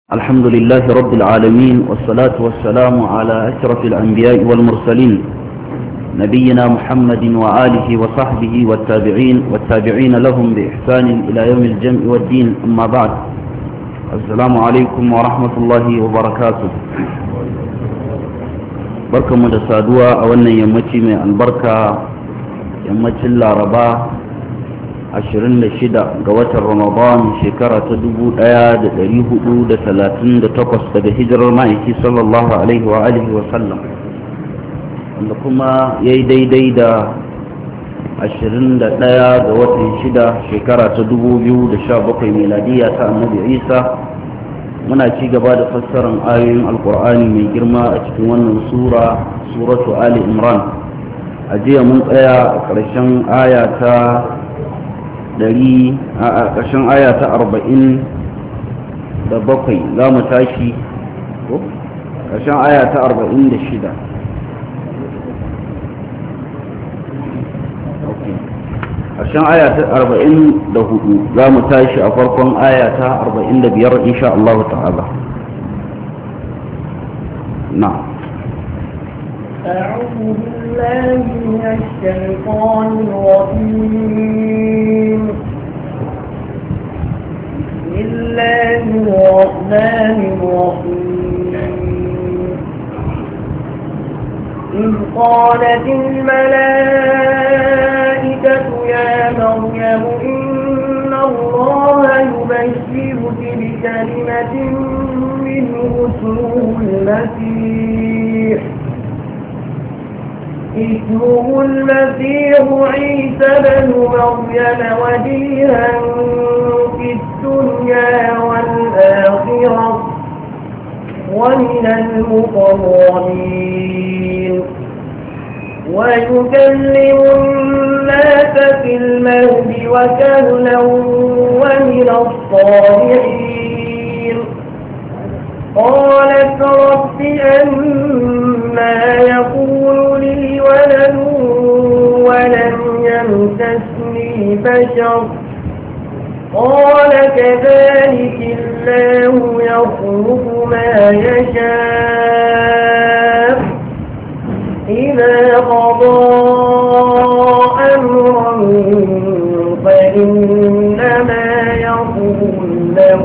الحمد لله رب العالمين والصلاة والسلام على أشرف الأنبياء والمرسلين نبينا محمد وآله وصحبه والتابعين والتابعين لهم بإحسان إلى يوم الجمع والدين أما بعد السلام عليكم ورحمة الله وبركاته بركة مدسادوة أولا يمتي من البركة يمتي الله رباه 26 ga watan ramadan shekara ta 1438 daga hijirar ma'aiki sallallahu alaihi wa alihi wa sallam wanda kuma ya yi daidai da 21 ga watan 6 shekara ta 2017 miladiya ta annabi isa muna ci gaba da fassarar ayoyin alkur'ani mai girma a cikin wannan sura suratu ali imran a jiya mun tsaya a ƙarshen aya ta dari a ƙarshen aya ta arba'in da bakwai za mu tashi ko ƙarshen aya ta arba'in da shida ƙarshen aya ta arba'in da hudu za mu tashi a farkon aya ta arba'in da biyar insha Allah ta'ala na أعوذ بالله من الشيطان الرجيم بسم الله الرحمن الرحيم إذ قالت الملائكة يا مريم إن الله يبشرك بكلمة منه اسمه المسيح اسمه المسيح عيسى بن مريم وجيها في الدنيا والآخرة ومن المقربين ويكلم الناس في المهد وكهلا ومن الصالحين قالت رب أما يكون لي ولد ولم يمسسني بشر قال كذلك الله يخلق ما يشاء إذا قضى أمرا فإنما يقول له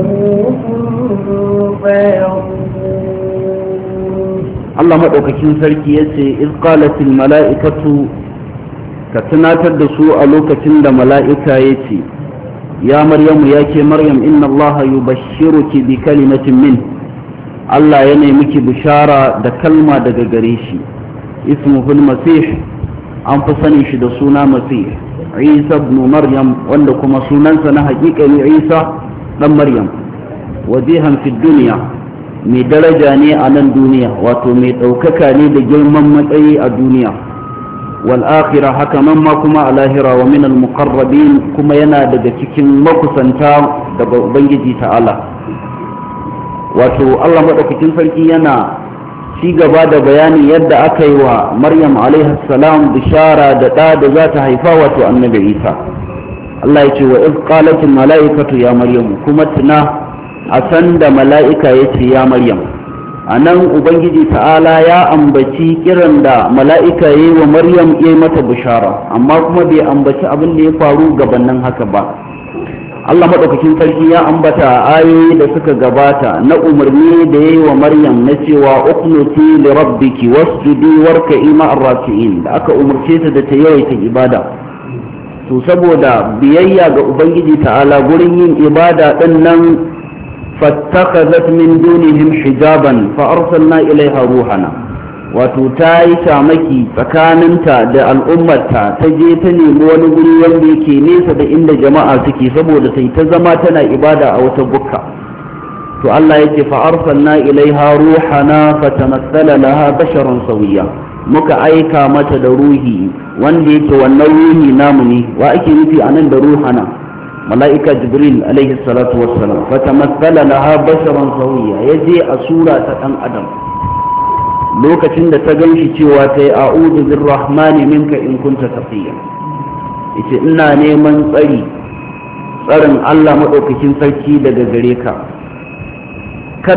Allah maɗaukakin sarki ya ce izqalatil mala'ikatu ka tunatar da su a lokacin da mala'ika ya ce ya maryamu ya ke maryam inna allaha yubashshiruki bi kalimatin min Allah ya nemi ki bishara da kalma daga gare shi ismuhul masih an fi sani shi da suna masih isa ibn maryam wanda kuma sunansa na haƙiƙa ne isa dan maryam wajihan fi duniya mai daraja ne a nan duniya wato mai ɗaukaka ne da girman matsayi a duniya wal akhira haka nan ma kuma a lahira wa min al muqarrabin kuma yana daga cikin makusanta daga ubangiji ta'ala wato Allah madaukakin sarki yana ci gaba da bayani yadda aka yi wa Maryam alaiha salam bishara da ɗa da za ta haifa wato annabi Isa Allah ya ce wa iz qalat al malaikatu ya Maryam kuma tuna a san da mala'ika ya ce ya maryam a nan ubangiji ta'ala ya ambaci kiran da mala'ika ya yi wa maryam ya yi mata bishara amma kuma bai ambaci abin da ya faru gabanin haka ba allah maɗaukakin sarki ya ambata ayoyi da suka gabata na umarni da ya yi wa maryam na cewa uknuti li rabbiki wasjudi warka ima arrafi'in da aka umarce ta da ta yawaita ibada to saboda biyayya ga ubangiji ta'ala gurin yin ibada ɗin nan فاتخذت من دونهم حجابا فأرسلنا إليها روحنا wato ta yi shamaki tsakaninta da al'ummarta ta je ta nemi wani guri wanda yake nesa da inda jama'a suke saboda ta yi ta zama tana ibada a wata bukka to Allah yake fa arsalna ilaiha ruhana fatamassala laha basharan sawiya muka aika mata da ruhi wanda yake wannan ruhi namu ne wa ake nufi anan da ruhana mala'ika jibril alaihi salatu wassalam fatamassala laha basharan sawiya yaje a sura ta dan adam lokacin da ta ganshi cewa ta yi a'udhu birrahmani minka in kunta taqiya yace ina neman tsari tsarin Allah maɗaukakin sarki daga gare ka